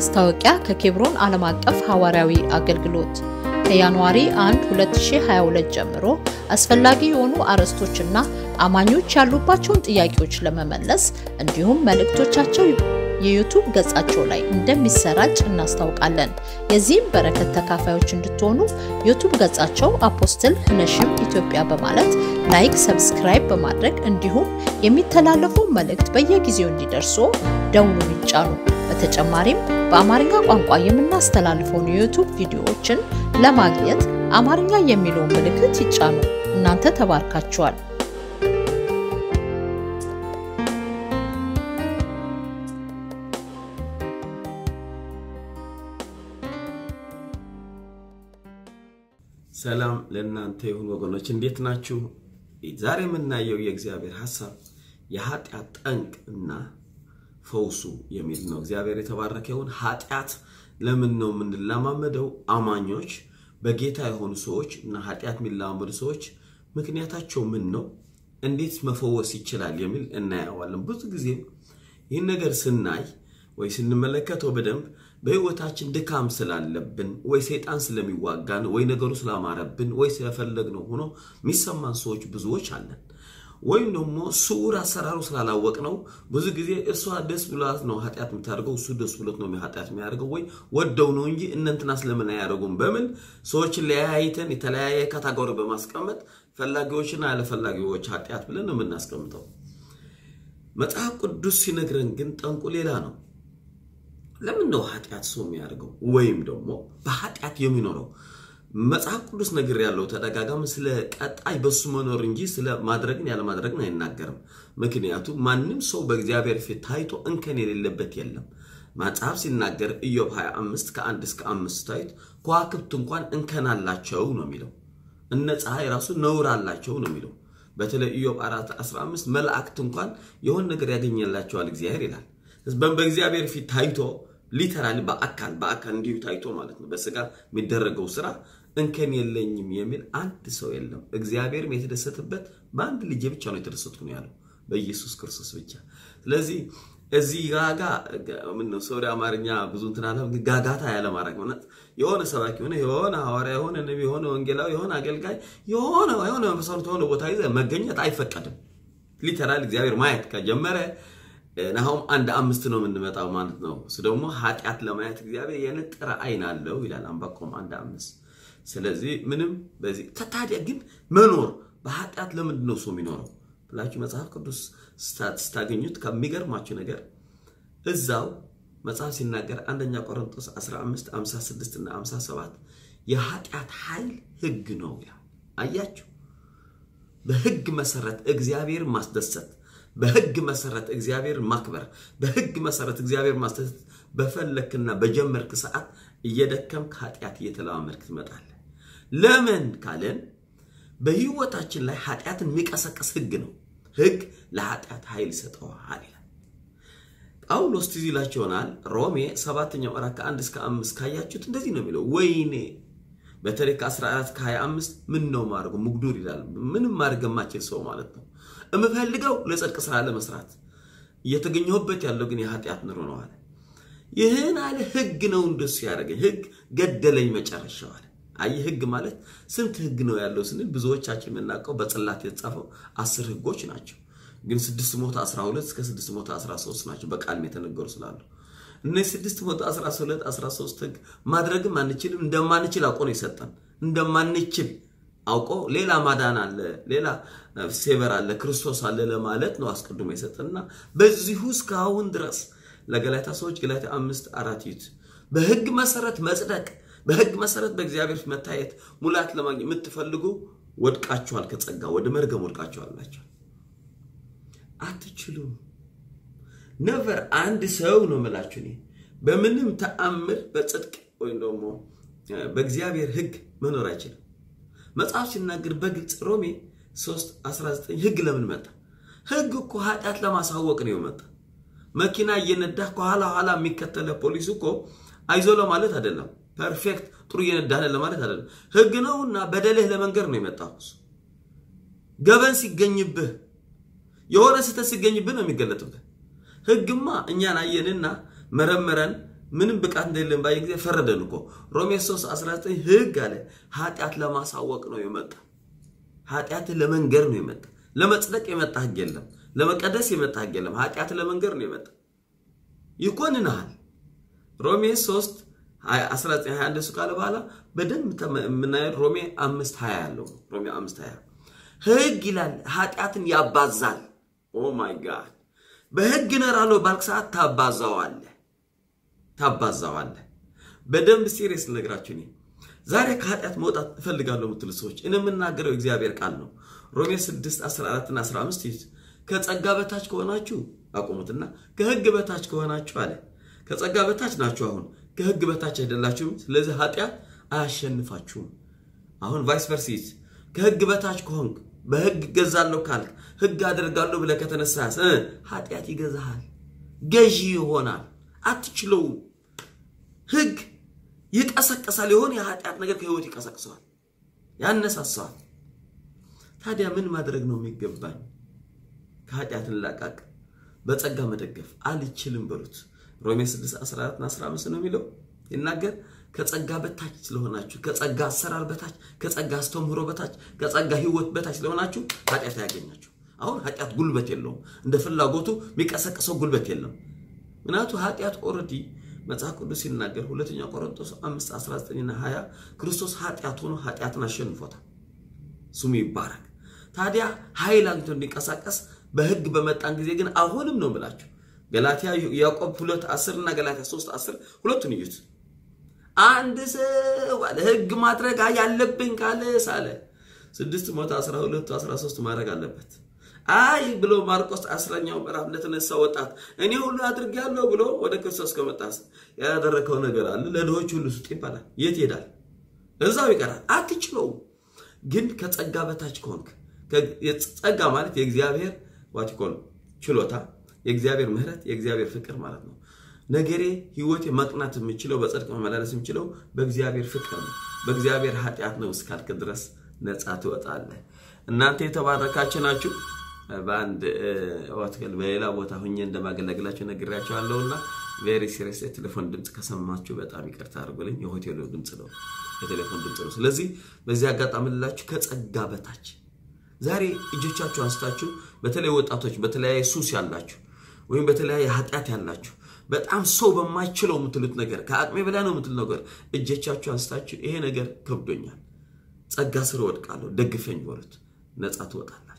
ማስታወቂያ ከኬብሮን ዓለም አቀፍ ሐዋርያዊ አገልግሎት ከጃንዋሪ 1 2022 ጀምሮ አስፈላጊ የሆኑ አርዕስቶችና አማኞች ያሉባቸውን ጥያቄዎች ለመመለስ እንዲሁም መልእክቶቻቸው የዩቱብ ገጻቸው ላይ እንደሚሰራጭ እናስታውቃለን። የዚህም በረከት ተካፋዮች እንድትሆኑ ዩቱብ ገጻቸው አፖስትል ህነሽም ኢትዮጵያ በማለት ላይክ፣ ሰብስክራይብ በማድረግ እንዲሁም የሚተላለፉ መልእክት በየጊዜው እንዲደርሱ ደውሉን ይጫኑ። በተጨማሪም በአማርኛ ቋንቋ የምናስተላልፈውን የዩቱብ ቪዲዮዎችን ለማግኘት አማርኛ የሚለውን ምልክት ይጫኑ። እናንተ ተባርካችኋል። ሰላም ለእናንተ ይሁን ወገኖች፣ እንዴት ናችሁ? ዛሬ የምናየው የእግዚአብሔር ሐሳብ የኃጢአት ጠንቅ እና ፈውሱ የሚል ነው። እግዚአብሔር የተባረከ ይሁን። ኃጢአት ለምን ነው የምንለማመደው? አማኞች በጌታ የሆኑ ሰዎች እና ኃጢአት የሚለማመዱ ሰዎች ምክንያታቸው ምን ነው? እንዴት መፈወስ ይችላል? የሚል እናየዋለን። ብዙ ጊዜ ይህን ነገር ስናይ ወይ ስንመለከተው በደንብ በህይወታችን ድካም ስላለብን ወይ ሰይጣን ስለሚዋጋን ወይ ነገሩ ስላማረብን ወይ ስለፈለግነው ሆኖ የሚሰማን ሰዎች ብዙዎች አለን። ወይም ደግሞ ስውር አሰራሩ ስላላወቅ ነው። ብዙ ጊዜ እሷ ደስ ብሏት ነው ኃጢአት የምታደርገው፣ እሱ ደስ ብሎት ነው ኃጢአት የሚያደርገው፣ ወይ ወደው ነው እንጂ እነንትና ስለምን አያደርጉም በምን ሰዎችን ለያይተን የተለያየ ካታጎሪ በማስቀመጥ ፈላጊዎችና ያለፈላጊዎች ኃጢአት ብለን ነው የምናስቀምጠው። መጽሐፍ ቅዱስ ሲነግረን ግን ጠንቁ ሌላ ነው። ለምን ነው ኃጢአት ሰው የሚያደርገው ወይም ደግሞ በኃጢአት የሚኖረው? መጽሐፍ ቅዱስ ነገር ያለው ተደጋጋሚ ስለ ቀጣይ በሱ መኖር እንጂ ስለ ማድረግን ያለ ማድረግን አይናገርም። ምክንያቱም ማንም ሰው በእግዚአብሔር ፊት ታይቶ እንከን የሌለበት የለም። መጽሐፍ ሲናገር ኢዮብ 25 ከአንድ እስከ አምስት ታይቶ ከዋክብት እንኳን እንከን አላቸው ነው የሚለው። እነ ፀሐይ ራሱ ነውር አላቸው ነው የሚለው። በተለይ ኢዮብ 4 15 መላእክት እንኳን የሆን ነገር ያገኘላቸዋል እግዚአብሔር ይላል። በእግዚአብሔር ፊት ታይቶ ሊተራሊ በአካል በአካል እንዲሁ ታይቶ ማለት ነው። በስጋ የሚደረገው ስራ እንከን የለኝም የሚል አንድ ሰው የለም። እግዚአብሔርም የተደሰተበት በአንድ ልጄ ብቻ ነው የተደሰትኩ ነው ያለው በኢየሱስ ክርስቶስ ብቻ። ስለዚህ እዚህ ጋጋ ምነው ሰው አማርኛ ብዙ እንትን አለ ጋጋታ ያለ ማድረግ ማለት የሆነ ሰባኪ ሆነ የሆነ ሐዋርያ የሆነ ነቢ የሆነ ወንጌላዊ የሆነ አገልጋይ የሆነ የሆነ መሰረት የሆነ ቦታ ይዘ መገኘት አይፈቀድም። ሊተራል እግዚአብሔር ማየት ከጀመረ ናሁም አንድ አምስት ነው የምንመጣው ማለት ነው። እሱ ደግሞ ኃጢአት ለማየት እግዚአብሔር የነጠረ አይን አለው ይላል አንባቆም አንድ አምስት። ስለዚህ ምንም በዚህ ታዲያ ግን መኖር በኃጢአት ለምንድን ነው ሰው የሚኖረው ብላችሁ መጽሐፍ ቅዱስ ስታገኙት ከሚገርማችሁ ነገር እዛው መጽሐፍ ሲናገር አንደኛ ቆሮንቶስ 15 56 እና 57 የኃጢአት ኃይል ሕግ ነው ይላል። አያችሁ፣ በሕግ መሰረት እግዚአብሔር ማስደሰት በህግ መሰረት እግዚአብሔር ማክበር በህግ መሰረት እግዚአብሔር ማስደሰት በፈለክና በጀመርክ ሰዓት እየደከምክ ኃጢአት እየተለማመድክ ትመጣለህ። ለምን ካለን በህይወታችን ላይ ኃጢአትን የሚቀሰቀስ ህግ ነው። ህግ ለኃጢአት ኃይል ይሰጠዋል ይላል ጳውሎስ። ትዝ ይላችሁ ይሆናል ሮሜ ሰባተኛው ምዕራፍ ከአንድ እስከ አምስት ካያችሁት እንደዚህ ነው የሚለው ወይኔ በተለይ ከ14 ከ25 ምን ነው ማድረጉ ሙግዱር ይላል። ምንም ማድረግ የማችል ሰው ማለት ነው የምፈልገው ለጽድቅ ስራ ለመስራት እየተገኘሁበት ያለው ግን የኃጢአት ኑሮ ነው አለ። ይህን አለ ህግ ነው እንደሱ ያደረገኝ ህግ ገደለኝ መጨረሻው አለ። አይ ህግ ማለት ስንት ህግ ነው ያለው ስንል ብዙዎቻችን የምናውቀው በጽላት የተጻፈው አስር ህጎች ናቸው። ግን 612 እስከ 613 ናቸው በቃልም የተነገሩ ስላሉ እነዚህ 612 13 ህግ ማድረግም አንችልም። እንደማንችል አውቆ ነው የሰጠን እንደማንችል አውቆ ሌላ ማዳን አለ፣ ሌላ ሴቨር አለ፣ ክርስቶስ አለ ለማለት ነው አስቀድሞ የሰጠንና በዚሁ እስካሁን ድረስ ለገላታ ሰዎች ገላታ አምስት አራት ይት በህግ መሰረት መጽደቅ፣ በህግ መሰረት በእግዚአብሔር መታየት፣ ሙላት ለማግኘት የምትፈልጉ ወድቃችኋል፣ ከጸጋ ወደ መርገም ወድቃችኋል ናቸው። አትችሉም። ነቨር አንድ ሰው ነው የምላችሁ እኔ በምንም ተአምር በጽድቅ ወይም ደግሞ በእግዚአብሔር ህግ መኖር አይችልም። መጽሐፍ ሲናገር በግልጽ ሮሜ 3 19 ህግ ለምን መጣ? ህግ እኮ ኃጢአት ለማሳወቅ ነው የመጣ። መኪና እየነዳህ ከኋላ ኋላ የሚከተለ ፖሊስ እኮ አይዞ ለማለት አይደለም፣ ፐርፌክት ጥሩ እየነዳህ ለማለት አይደለም። ህግ ነውና በደልህ ለመንገር ነው የመጣው። ገበን ሲገኝብህ የሆነ ስህተት ሲገኝብህ ነው የሚገለጥብህ። ህግማ እኛን አየንና መረመረን ምንም ብቃት እንደሌለን ባየ ጊዜ ፈረደን እኮ። ሮሜ 3 19 ህግ አለ ኃጢአት ለማሳወቅ ነው የመጣ ኃጢአትን ለመንገር ነው የመጣ ለመጽደቅ የመጣ ህግ የለም። ለመቀደስ የመጣ ህግ የለም። ኃጢአትን ለመንገር ነው የመጣ ይኮንንሃል። ሮሜ 3 1921 እሱ ካለ በኋላ በደንብ የምናየው ሮሜ 5 20 ያለው ሮሜ 5 20 ህግ ይላል ኃጢአትን ያባዛል። ኦ ማይ ጋድ በህግ እኖራለሁ ባልክ ሰዓት ታባዛዋለህ ታባዛዋለህ። በደንብ ሲሪየስ ልነግራችሁ እኔ ዛሬ ከኃጢአት መውጣት እፈልጋለሁ የምትሉ ሰዎች እኔ የምናገረው እግዚአብሔር ቃል ነው። ሮሜ 6 14 እና 15 ይዙት ከጸጋ በታች ከሆናችሁ አቁሙትና ከህግ በታች ከሆናችሁ አለ ከጸጋ በታች ናችሁ። አሁን ከህግ በታች አይደላችሁም። ስለዚህ ኃጢአት አያሸንፋችሁም። አሁን ቫይስ ቨርሲስ ከህግ በታች ከሆንክ በህግ እገዛለሁ ካልክ ህግ አደርጋለሁ ብለህ ከተነሳስ ኃጢአት ይገዛሃል፣ ገዢ ይሆናል፣ አትችለውም። ህግ ይቀሰቅሳል። የሆነ የኃጢአት ነገር ከህይወት ይቀሰቅሰዋል፣ ያነሳሰዋል። ታዲያ ምን ማድረግ ነው የሚገባኝ? ከኃጢአት እንላቃቅ፣ በጸጋ መደገፍ አልችልም በሉት። ሮሜ 6 14 እና 15 ነው የሚለው ይናገር ከጸጋ በታች ስለሆናችሁ ከጸጋ አሰራር በታች ከጸጋ አስተምህሮ በታች ከጸጋ ህይወት በታች ስለሆናችሁ ኃጢአት አያገኛችሁ። አሁን ኃጢአት ጉልበት የለውም። እንደ ፍላጎቱ የሚቀሰቅሰው ጉልበት የለም። ምክንያቱ ኃጢአት ኦልሬዲ መጽሐፍ ቅዱስ ሲናገር ሁለተኛ ቆሮንቶስ 5 19 እና 20 ክርስቶስ ኃጢአት ሆኖ ኃጢአትን አሸንፎታል። ስሙ ይባረክ። ታዲያ ኃይል አግኝቶ እንዲንቀሳቀስ በህግ በመጣን ጊዜ ግን አሁንም ነው ብላችሁ ገላትያ ያዕቆብ 2 10 እና ገላትያ 3 10 ሁለቱን እዩት። አንድ ሰው አለ ህግ ማድረግ ያለብኝ ካለ ሳለ 612 13 ማድረግ አለበት። አይ ብሎ ማርቆስ አስረኛው ምዕራፍ ለተነሳ ወጣት እኔ ሁሉ አድርጌያለሁ ብሎ ወደ ክርስቶስ ከመጣስ ያደረከው ነገር አለ ለድሆች ሁሉ ስጥ ይባላል። የት ይሄዳል? እዛው ይቀራል። አትችለውም። ግን ከጸጋ በታች ከሆንክ ጸጋ ማለት የእግዚአብሔር ዋቲኮል ችሎታ፣ የእግዚአብሔር ምሕረት፣ የእግዚአብሔር ፍቅር ማለት ነው። ነገሬ ህይወቴ መቅናት የምችለው በጽድቅ መመላለስ የምችለው በእግዚአብሔር ፍቅር ነው፣ በእግዚአብሔር ኃጢአት ነው እስካልክ ድረስ ነፃ ትወጣለህ። እናንተ የተባረካችሁ ናችሁ። በአንድ ሆቴል በሌላ ቦታ ሁኜ እንደማገለግላችሁ ነግሬያቸዋለሁና ቬሪ ሲሪየስ የቴሌፎን ድምፅ ከሰማችሁ በጣም ይቅርታ አድርጉልኝ። የሆቴሉ ድምፅ ነው፣ የቴሌፎን ድምፅ ነው። ስለዚህ በዚህ አጋጣሚ ልላችሁ ከጸጋ በታች ዛሬ እጆቻችሁ አንስታችሁ በተለይ ወጣቶች በተለያየ ሱስ ያላችሁ ወይም በተለያየ ኃጢአት ያላችሁ በጣም ሰው በማይችለው የምትሉት ነገር ከአቅሜ በላይ ነው የምትሉት ነገር እጆቻችሁ አንስታችሁ ይሄ ነገር ከብዶኛል፣ ጸጋ ስር ወድቃለሁ፣ ደግፈኝ በሉት፣ ነፃ ትወጣላችሁ።